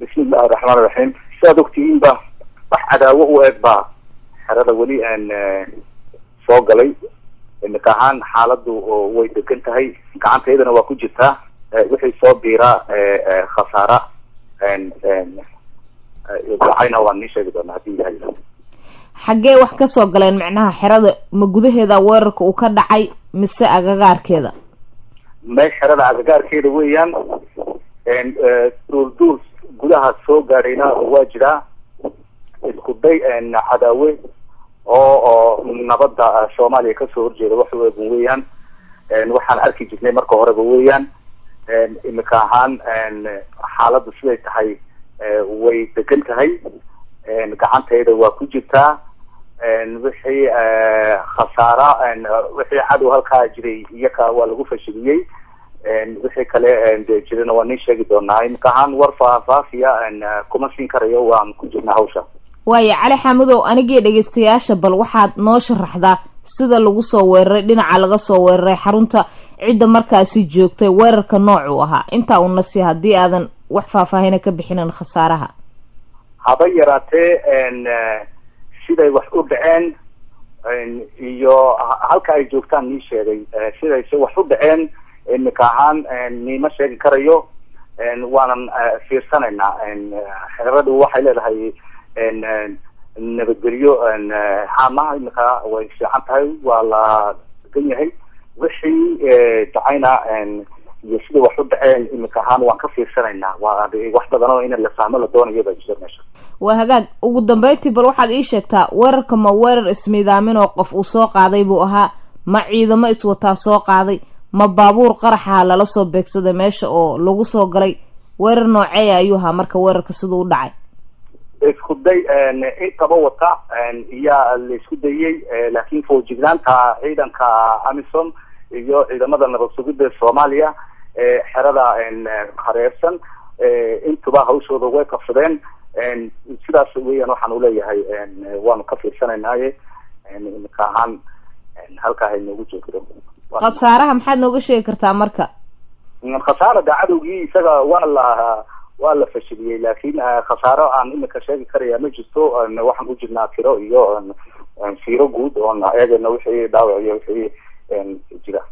bismi illahi raxmaan iraxiim sidaad ogtihiinba wax cadaawo u eg baa xerada weli aan soo galay imika ahaan xaaladu way degan tahay gacantaydana waa ku jirtaa wixii soo biiraa khasaara dacayna waan nii sheegi doonaa hadii ilahay xaggee wax ka soo galeen macnaha xerada ma gudaheeda weerarka uu ka dhacay mise agagaarkeeda me xerada agagaarkeeda weeyaan duulduul gudaha soo gaadhayna waa jiraa isku day cadaawe oo oo nabadda soomaaliya kasoo horjeeda wax u eegun weeyaan waxaan arki jirnay marka horeba weeyaan imika ahaan xaaladdu siday tahay way degan tahay gacantayda waa ku jirtaa wixii khasaara wixii cadow halkaa jiray iyaka waa lagu fashiliyey wixii kale de jirana waa nii sheegi doonaa imika ahaan war faahfaafiya kuma siin karayo waan ku jirnaa hawsha waayo cali xamudow anigii dhegeystayaasha bal waxaad noo sharaxdaa sida lagu soo weeraray dhinaca laga soo weeraray xarunta cidda markaasi joogtay weerarka noocuu ahaa intaa una si haddii aadan wax faahfaahina ka bixinin khasaaraha haba yaraatee siday wax u dhaceen iyo halka ay joogtaan nii sheegay sidayse wax u dhaceen imika ahaan niima sheegi karayo waanan fiirsanaynaa xeradu waxay leedahay nabadgelyo xaamaha imika way fiican tahay waa la degan yahay wixii dhacayna iyo sida wax u dhaceen imika ahaan waan ka fiirsanaynaa waa wax badan oo in la fahmo la doonayo baa jira meesha waa hagaag ugu dambeyntii bal waxaad ii sheegtaa weerarka ma weerar ismiidaamin oo qof uu soo qaaday buu ahaa ma ciidamo iswataa soo qaaday ma baabuur qaraxaha lala soo beegsaday meesha oo lagu soo galay weerar nooceeya ayuu ahaa marka weerarka siduu u dhacay isku day intaba wata iyaa la isku dayey laakiin foojignaanta ciidanka amisom iyo ciidamada nabad sugidda soomaaliya xerada hareersan intuba hawshooda way qabsadeen sidaas weeyaan waxaan uleeyahay waanu ka fiirsanaynaye imika ahaan halkaa haynoogu joogto khasaaraha maxaad nooga sheegi kartaa marka khasaara da cadowgii isaga waa la waa la fashiliyey laakin khasaaro aan imika sheegi karaya ma jirto waxaan ku jirnaa tiro iyo fiiro guud oon eegayno wixii dhaawac iyo wixii jira